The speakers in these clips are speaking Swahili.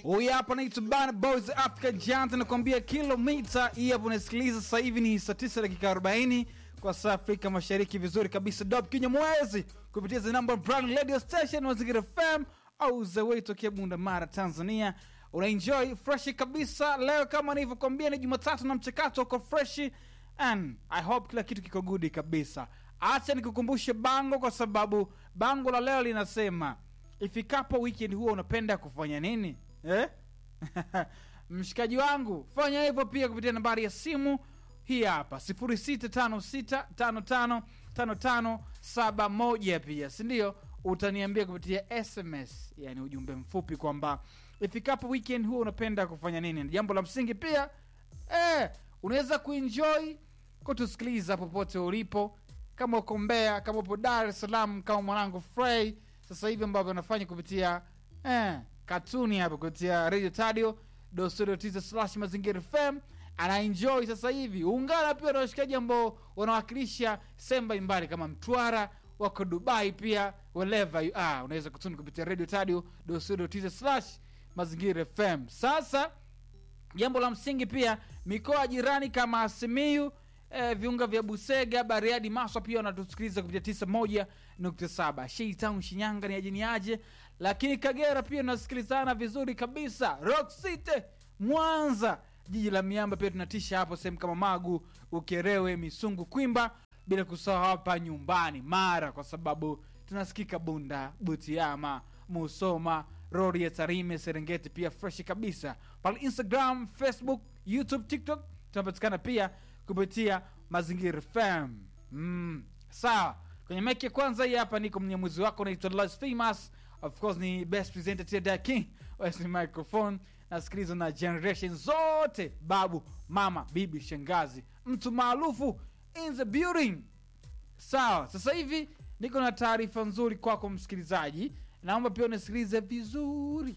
Huyu hapa naitwa Bana Boys Africa Giant nakwambia kilomita hii hapo unasikiliza sasa hivi ni saa 9 dakika 40 kwa saa Afrika Mashariki vizuri kabisa. Dop Kinya Mwezi kupitia the number brand radio station Mazingira FM au the way tokea Bunda Mara Tanzania. Unaenjoy fresh kabisa leo kama nilivyokuambia ni Jumatatu na mchakato uko fresh and I hope kila kitu kiko good kabisa. Acha nikukumbushe bango kwa sababu bango la leo linasema ifikapo weekend huwa unapenda kufanya nini eh? mshikaji wangu fanya hivyo pia kupitia nambari ya simu hii hapa 0656555571 pia sindio utaniambia kupitia sms yani ujumbe mfupi kwamba ifikapo weekend huwa unapenda kufanya nini Na jambo la msingi pia eh, unaweza kuenjoy kutusikiliza popote ulipo kama uko mbea kama upo dar es salaam kama mwanangu frey sasa hivi ambavyo anafanya kupitia eh, katuni hapa kupitia radio tadio dostudio slash mazingira fm anaenjoy sasa hivi ungana pia na washikaji ambao wanawakilisha sehemu mbalimbali kama mtwara wako dubai pia wherever you are unaweza kutuni kupitia radio tadio dostudio slash mazingira fm sasa jambo la msingi pia mikoa jirani kama simiu eh, viunga vya busega bariadi maswa pia wanatusikiliza kupitia tisa moja nukta saba sheitown shinyanga ni ajini aje lakini kagera pia tunasikilizana vizuri kabisa rock city mwanza jiji la miamba pia tunatisha hapo sehemu kama magu ukerewe misungu kwimba bila kusahau hapa nyumbani mara kwa sababu tunasikika bunda butiama musoma rori ya tarime serengeti pia freshi kabisa pale instagram facebook youtube tiktok tunapatikana pia kupitia mazingira fm mm, sawa kwenye meki ya kwanza hii hapa niko mnyamuzi wako naitwa Los famous of course ni best presenter Tia king Wesley microphone nasikilizwa na generation zote babu mama bibi shangazi mtu maarufu in the building sawa sasa hivi niko na taarifa nzuri kwako msikilizaji naomba pia unisikilize vizuri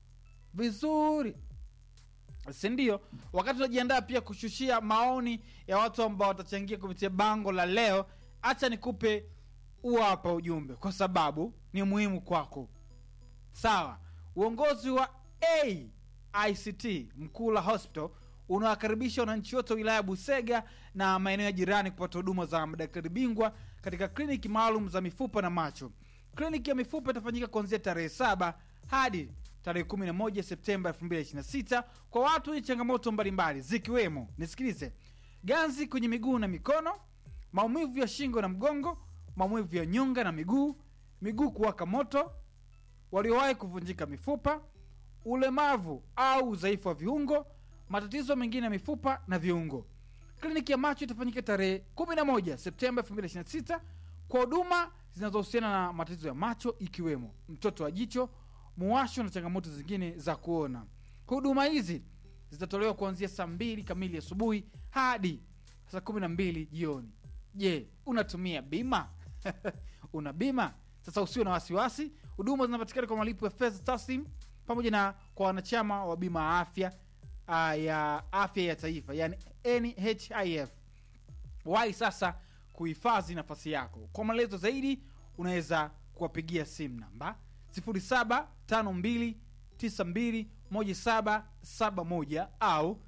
vizuri sindio wakati unajiandaa pia kushushia maoni ya watu ambao watachangia kupitia bango la leo hacha nikupe huo hapa ujumbe kwa sababu ni muhimu kwako sawa uongozi wa aict mkula hospital unawakaribisha wananchi wote wa wilaya ya busega na maeneo ya jirani kupata huduma za madaktari bingwa katika kliniki maalum za mifupa na macho kliniki ya mifupa itafanyika kuanzia tarehe saba hadi tarehe 11 septemba 2026 kwa watu wenye changamoto mbalimbali zikiwemo nisikilize ganzi kwenye miguu na mikono maumivu ya shingo na mgongo maumivu ya nyonga na miguu miguu kuwaka moto waliowahi kuvunjika mifupa ulemavu au udhaifu wa viungo matatizo mengine ya mifupa na viungo kliniki ya macho itafanyika tarehe 11 septemba 2026 kwa huduma zinazohusiana na matatizo ya macho ikiwemo mtoto wa jicho muwasho na changamoto zingine za kuona huduma hizi zitatolewa kuanzia saa mbili kamili asubuhi hadi saa kumi na mbili jioni je unatumia bima una bima sasa usio na wasiwasi huduma zinapatikana kwa malipo ya fedha taslim pamoja na kwa wanachama wa bima ya afya uh, ya afya ya taifa yani nhif wai sasa kuhifadhi nafasi yako kwa maelezo zaidi unaweza kuwapigia simu namba 0752921771 au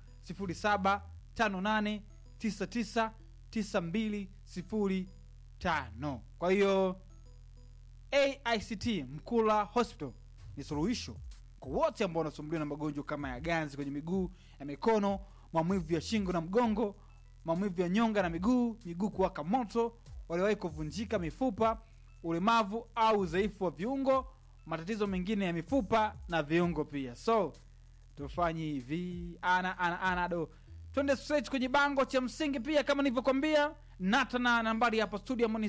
0758999205 kwa hiyo aict mkula hospital ni suluhisho kwa wote ambao wanasumbuliwa na magonjwa kama ya ganzi kwenye miguu ya mikono maumivu ya shingo na mgongo maumivu ya nyonga na miguu miguu kuwaka moto waliwahi kuvunjika mifupa ulemavu au udhaifu wa viungo matatizo mengine ya mifupa na viungo pia so tufanye hivi ana ana ana do twende straight kwenye bango cha msingi pia kama nilivyokwambia nata na nambari hapa studio ambao ni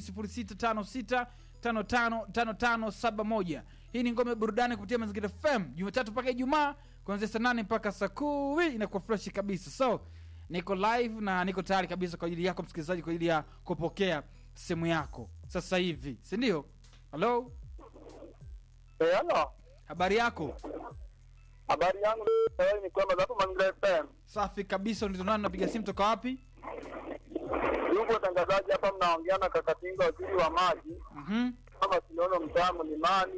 0656555571 hii ni ngome burudani kupitia mazingira fm jumatatu mpaka ijumaa kuanzia saa nane mpaka saa kumi inakuwa freshi kabisa so niko live na niko tayari kabisa kwa ajili yako msikilizaji kwa ajili ya kupokea simu yako sasa hivi sindio halo Eh, halo. habari yako Habari yangu leo ni kwamba hapo Mazingira FM. safi kabisa nizonani napiga simu toka wapi Yupo watangazaji hapa mnaongea na Kakatinga waziri wa maji. mm-hmm. Kama tunaona mtaa mlimani,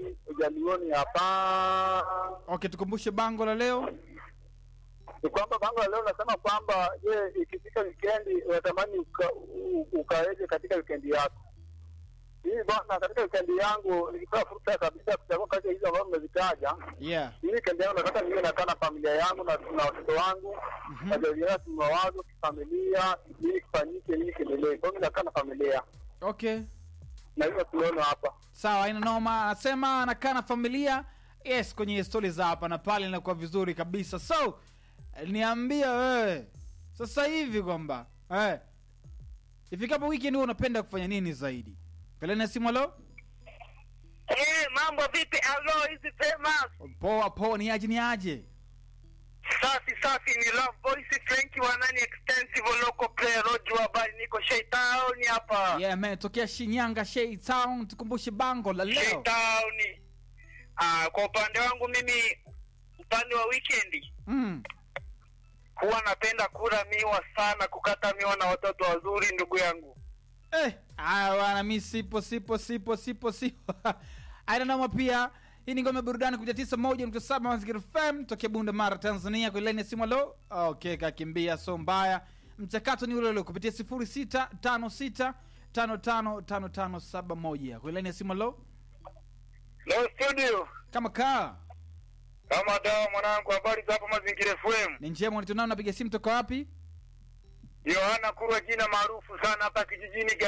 Jalioni hapa. okay tukumbushe bango la leo Ni kwamba bango la leo nasema kwamba je, ikifika wikendi unatamani uka, u- ukaeje katika wikendi yako? Hii bwana, katika wikendi yangu nikipewa fursa kabisa kuchagua kati ya hizo ambazo mmezitaja, yeah hii wikendi yangu nataka niwe nakaa na familia yangu na na watoto wangu Mhm. najadiliana kimawazo, kifamilia, nini kifanyike, nini kiendelee. Kwa hiyo mi nakaa na familia okay na hivyo tunaona hapa sawa ina noma anasema anakaa na familia yes kwenye stori za hapa na pale inakuwa vizuri kabisa so niambia wewe sasa hivi kwamba eh, ifikapo weekend huwa unapenda kufanya nini zaidi pelena simu alo Eh, mambo vipi? Alo, hizi famous. poa poa ni aje ni aje Safi safi ni Love Voice Frank wa nani extensive local player Rojo habari niko Shaitown hapa. yeah man tokea shinyanga shei town tukumbushe bango la leo Shaitown. Ah, kwa upande wangu mimi upande wa weekend mm. huwa napenda kula miwa sana, kukata miwa na watoto wazuri ndugu yangu. eh, aya bwana mi sipo sipo sipo sipo sipo aina noma pia hii ni ngome ya burudani kuja tisa moja nukta saba mazingira fm tokea bunda mara tanzania kwa ilani ya simu alo okay kakimbia so mbaya mchakato ni ule ule kupitia sifuri sita tano sita tano tano tano tano saba moja kwa ilani ya simu alo Leo studio kama kaa kama dawa mwanangu, habari za hapa Mazingira FM. ni njema nitunao napiga simu toka wapi Yohana Kurwa, jina maarufu sana hapa kijijini